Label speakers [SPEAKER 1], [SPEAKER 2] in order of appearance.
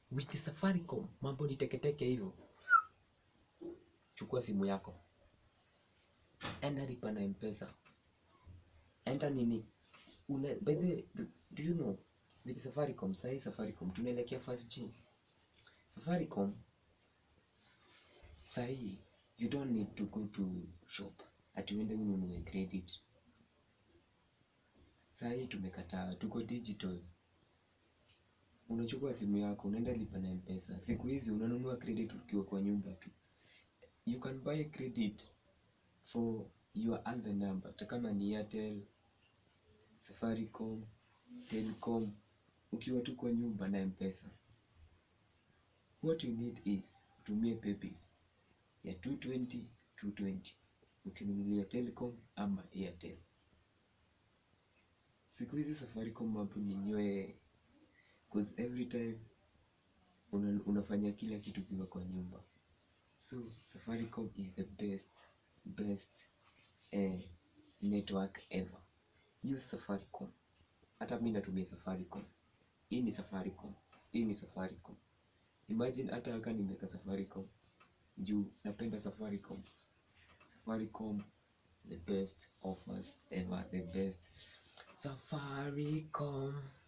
[SPEAKER 1] with safaricom mambo ni teketeke hivyo chukua simu yako enda lipa na mpesa enda nini Una, by the way, do, do you know with safaricom sahii safaricom tunaelekea 5g safaricom sahii you don't need to go to shop ati uende ununue credit sahii tumekataa tuko digital unachukua simu yako unaenda lipa na mpesa siku hizi unanunua credit ukiwa kwa nyumba tu you can buy credit for your other number hata kama ni airtel safaricom telcom ukiwa tu kwa nyumba na mpesa what you need is utumie paybill ya 220 220 ukinunulia telcom ama airtel siku hizi safaricom mambo ni nywee cause every time una, unafanya kila kitu kiwa kwa nyumba so safaricom is the best best eh, network ever use safaricom hata mi natumia safaricom hii ni safaricom hii ni safaricom imagine hata aka nimeka safaricom juu napenda safaricom safaricom the best offers ever the best safaricom